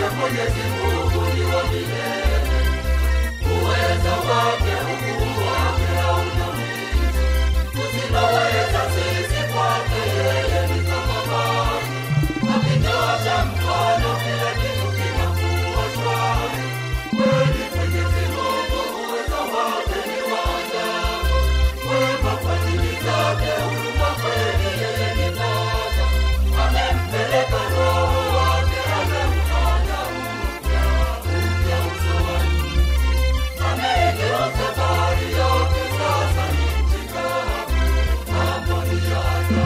Mwenyezi Mungu ni wa milele, uweza wake, ukuu wake hauna mwisho. Tusiloweza sisi kwake yeye ni kama maji, akinyosha mkono kila kitu kinakuwa shwari. Kweli Mwenyezi Mungu uweza wake ni wa ajabu, wema fadhili zake, huruma kweli yeye ni Baba. Amempeleka Roho wake, amemfanya upya upya uso wa nchi. Ameigeuza bahari yote, sasa ni nchi kavu. Mambo ni ya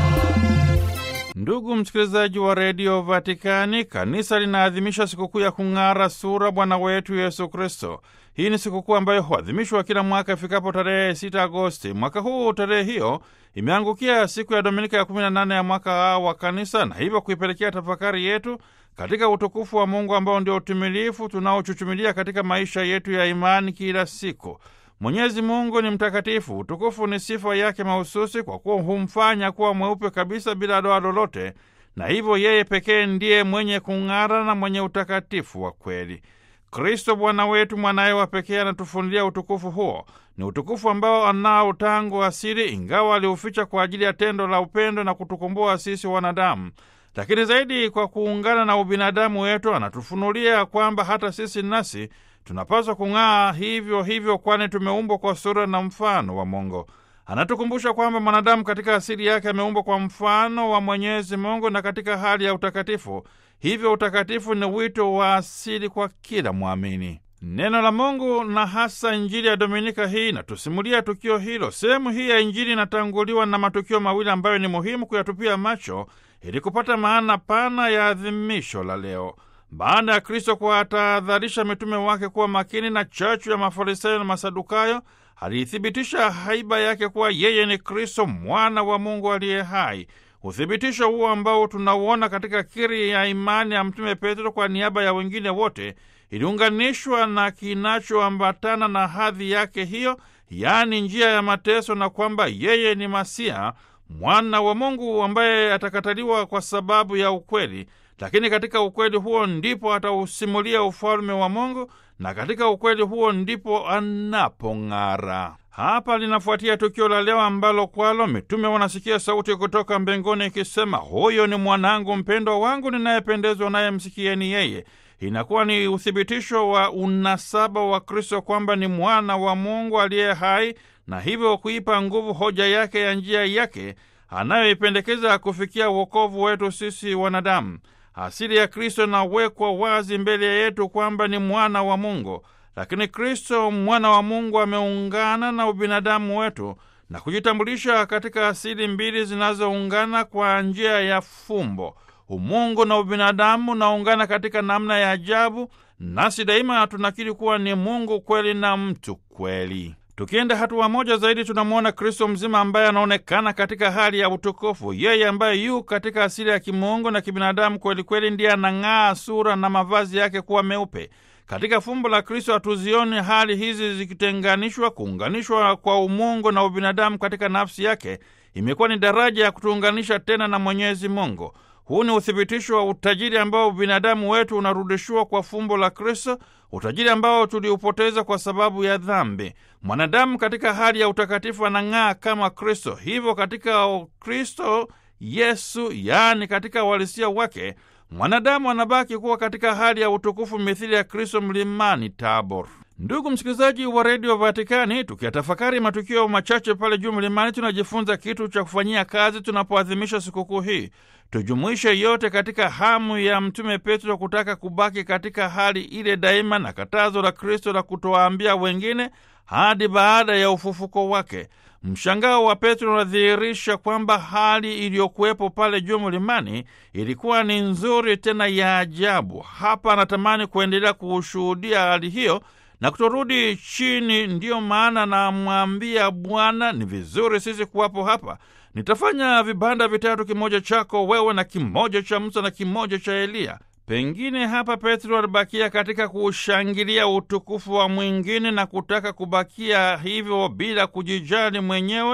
ajabu. Ndugu msikilizaji wa redio Vatikani, kanisa linaadhimisha sikukuu ya kung'ara sura Bwana wetu Yesu Kristo. Hii ni sikukuu ambayo huadhimishwa kila mwaka ifikapo tarehe 6 Agosti. Mwaka huu tarehe hiyo imeangukia siku ya Dominika ya 18 ya mwaka A wa kanisa, na hivyo kuipelekea tafakari yetu katika utukufu wa Mungu ambao ndio utimilifu tunaochuchumilia katika maisha yetu ya imani kila siku. Mwenyezi Mungu ni mtakatifu. Utukufu ni sifa yake mahususi, kwa kuwa humfanya kuwa mweupe kabisa bila doa lolote, na hivyo yeye pekee ndiye mwenye kung'ara na mwenye utakatifu wa kweli. Kristo Bwana wetu, mwanaye wa pekee, anatufunulia utukufu huo. Ni utukufu ambao anao tangu asili, ingawa aliuficha kwa ajili ya tendo la upendo na kutukomboa sisi wanadamu. Lakini zaidi, kwa kuungana na ubinadamu wetu, anatufunulia kwamba hata sisi nasi tunapaswa kung'aa hivyo hivyo, kwani tumeumbwa kwa sura na mfano wa Mungu. Anatukumbusha kwamba mwanadamu katika asili yake ameumbwa kwa mfano wa Mwenyezi Mungu na katika hali ya utakatifu. Hivyo utakatifu ni wito wa asili kwa kila mwamini. Neno la Mungu na hasa Injili ya Dominika hii inatusimulia tukio hilo. Sehemu hii ya Injili inatanguliwa na matukio mawili ambayo ni muhimu kuyatupia macho ili kupata maana pana ya adhimisho la leo. Baada ya Kristo kuwatahadharisha mitume wake kuwa makini na chachu ya Mafarisayo na Masadukayo, aliithibitisha haiba yake kuwa yeye ni Kristo, mwana wa Mungu aliye hai. Uthibitisho huo ambao tunauona katika kiri ya imani ya Mtume Petro kwa niaba ya wengine wote iliunganishwa na kinachoambatana na hadhi yake hiyo, yaani njia ya mateso, na kwamba yeye ni Masia, mwana wa Mungu ambaye atakataliwa kwa sababu ya ukweli lakini katika ukweli huo ndipo atausimulia ufalme wa Mungu, na katika ukweli huo ndipo anapong'ara. Hapa linafuatia tukio la leo ambalo kwalo mitume wanasikia sauti kutoka mbinguni ikisema, huyo ni mwanangu mpendwa wangu ninayependezwa naye, msikieni yeye. Inakuwa ni uthibitisho wa unasaba wa Kristo kwamba ni mwana wa Mungu aliye hai, na hivyo kuipa nguvu hoja yake ya njia yake anayoipendekeza kufikia wokovu wetu sisi wanadamu. Asili ya Kristo inawekwa wazi mbele yetu kwamba ni mwana wa Mungu, lakini Kristo mwana wa Mungu ameungana na ubinadamu wetu na kujitambulisha katika asili mbili zinazoungana kwa njia ya fumbo. Umungu na ubinadamu naungana katika namna ya ajabu, nasi daima tunakiri kuwa ni Mungu kweli na mtu kweli. Tukienda hatua moja zaidi, tunamwona Kristo mzima ambaye anaonekana katika hali ya utukufu. Yeye ambaye yu katika asili ya kimungu na kibinadamu kwelikweli, ndiye anang'aa sura na mavazi yake kuwa meupe. Katika fumbo la Kristo hatuzioni hali hizi zikitenganishwa. Kuunganishwa kwa umungu na ubinadamu katika nafsi yake imekuwa ni daraja ya kutuunganisha tena na Mwenyezi Mungu. Huu ni uthibitisho wa utajiri ambao ubinadamu wetu unarudishiwa kwa fumbo la Kristo, utajiri ambao tuliupoteza kwa sababu ya dhambi. Mwanadamu katika hali ya utakatifu anang'aa kama Kristo. Hivyo katika Kristo Yesu, yaani katika uhalisia wake, mwanadamu anabaki kuwa katika hali ya utukufu mithili ya Kristo mlimani Tabor. Ndugu msikilizaji wa redio Vatikani, tukiyatafakari matukio machache pale juu mlimani, tunajifunza kitu cha kufanyia kazi tunapoadhimisha sikukuu hii. Tujumuishe yote katika hamu ya Mtume Petro kutaka kubaki katika hali ile daima na katazo la Kristo la kutowaambia wengine hadi baada ya ufufuko wake. Mshangao wa Petro unadhihirisha kwamba hali iliyokuwepo pale juu mlimani ilikuwa ni nzuri tena ya ajabu. Hapa anatamani kuendelea kuushuhudia hali hiyo na kutorudi chini. Ndiyo maana namwambia Bwana, ni vizuri sisi kuwapo hapa. Nitafanya vibanda vitatu, kimoja chako wewe na kimoja cha Musa na kimoja cha Eliya. Pengine hapa Petro alibakia katika kuushangilia utukufu wa mwingine na kutaka kubakia hivyo bila kujijali mwenyewe,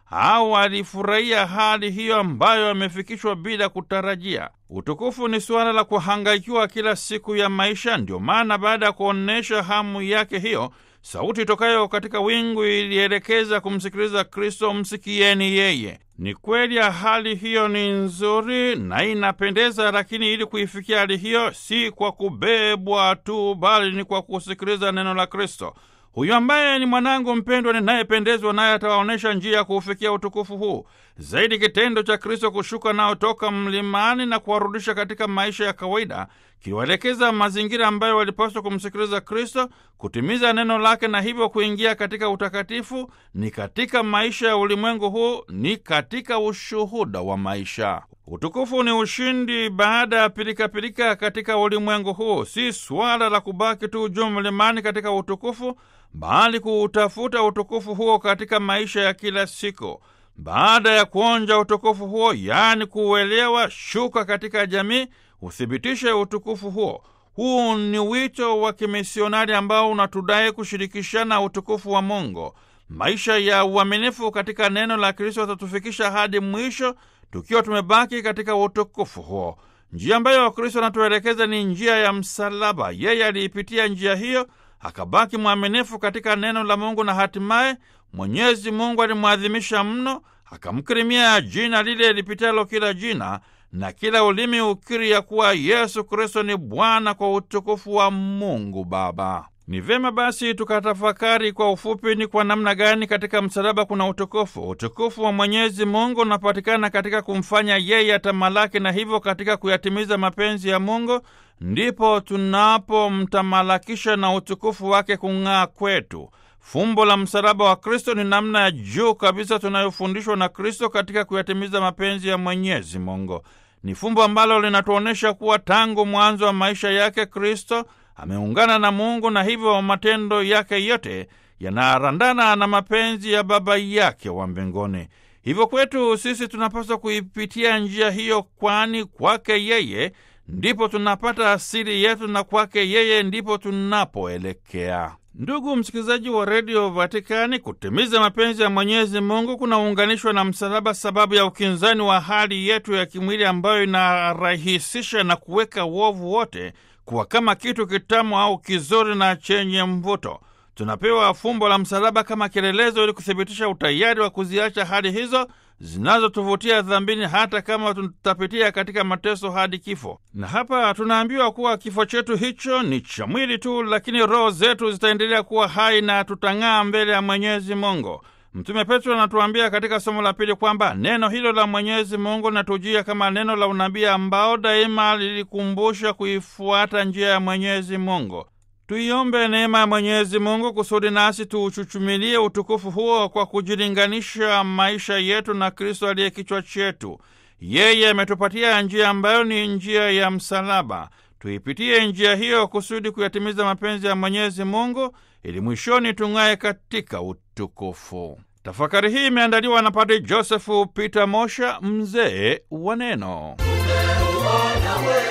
au alifurahia hali hiyo ambayo amefikishwa bila kutarajia. Utukufu ni suala la kuhangaikiwa kila siku ya maisha. Ndio maana baada ya kuonyesha hamu yake hiyo, sauti itokayo katika wingu ilielekeza kumsikiliza Kristo, msikieni yeye. Ni kweli hali hiyo ni nzuri na inapendeza, lakini ili kuifikia hali hiyo si kwa kubebwa tu, bali ni kwa kusikiliza neno la Kristo. Huyu ambaye ni mwanangu mpendwa ninayependezwa naye atawaonyesha njia ya kuufikia utukufu huu. Zaidi, kitendo cha Kristo kushuka nao toka mlimani na kuwarudisha katika maisha ya kawaida kiwaelekeza mazingira ambayo walipaswa kumsikiliza Kristo, kutimiza neno lake na hivyo kuingia katika utakatifu. Ni katika maisha ya ulimwengu huu, ni katika ushuhuda wa maisha. Utukufu ni ushindi baada ya pilikapilika katika ulimwengu huu. Si swala la kubaki tu juu mlimani katika utukufu, bali kuutafuta utukufu huo katika maisha ya kila siku. Baada ya kuonja utukufu huo, yaani kuuelewa, shuka katika jamii, uthibitishe utukufu huo. Huu ni wito wa kimisionari ambao unatudai kushirikishana utukufu wa Mungu. Maisha ya uaminifu katika neno la Kristo atatufikisha hadi mwisho tukiwa tumebaki katika utukufu huo. Njia ambayo Kristo anatuelekeza ni njia ya msalaba. Yeye aliipitia njia hiyo, akabaki mwaminifu katika neno la Mungu, na hatimaye Mwenyezi Mungu alimwadhimisha mno, akamkirimia jina lile lipitalo kila jina, na kila ulimi ukiri ya kuwa Yesu Kristo ni Bwana, kwa utukufu wa Mungu Baba. Ni vyema basi tukatafakari kwa ufupi ni kwa namna gani katika msalaba kuna utukufu. Utukufu wa Mwenyezi Mungu unapatikana katika kumfanya yeye atamalaki, na hivyo katika kuyatimiza mapenzi ya Mungu ndipo tunapomtamalakisha na utukufu wake kung'aa kwetu. Fumbo la msalaba wa Kristo ni namna ya juu kabisa tunayofundishwa na Kristo katika kuyatimiza mapenzi ya Mwenyezi Mungu. Ni fumbo ambalo linatuonyesha kuwa tangu mwanzo wa maisha yake Kristo ameungana na Mungu na hivyo matendo yake yote yanaarandana na mapenzi ya Baba yake wa mbinguni. Hivyo kwetu sisi tunapaswa kuipitia njia hiyo, kwani kwake yeye ndipo tunapata asili yetu na kwake yeye ndipo tunapoelekea. Ndugu msikilizaji wa redio Vatikani, kutimiza mapenzi ya Mwenyezi Mungu kunaunganishwa na msalaba, sababu ya ukinzani wa hali yetu ya kimwili ambayo inarahisisha na kuweka uovu wote kuwa kama kitu kitamu au kizuri na chenye mvuto. Tunapewa fumbo la msalaba kama kielelezo, ili kuthibitisha utayari wa kuziacha hali hizo zinazotuvutia dhambini, hata kama tutapitia katika mateso hadi kifo. Na hapa tunaambiwa kuwa kifo chetu hicho ni cha mwili tu, lakini roho zetu zitaendelea kuwa hai na tutang'aa mbele ya Mwenyezi Mungu. Mtume Petro anatuambia katika somo la pili kwamba neno hilo la Mwenyezi Mungu linatujia kama neno la unabii ambao daima lilikumbusha kuifuata njia ya Mwenyezi Mungu. Tuiombe neema ya Mwenyezi Mungu kusudi nasi tuuchuchumilie utukufu huo kwa kujilinganisha maisha yetu na Kristo aliye kichwa chetu. Yeye ametupatia njia ambayo ni njia ya msalaba. Tuipitie njia hiyo kusudi kuyatimiza mapenzi ya Mwenyezi Mungu ili mwishoni tung'aye katika utukufu. Tafakari hii imeandaliwa na Padre Josefu Peter Mosha, mzee wa Neno. Tumeuona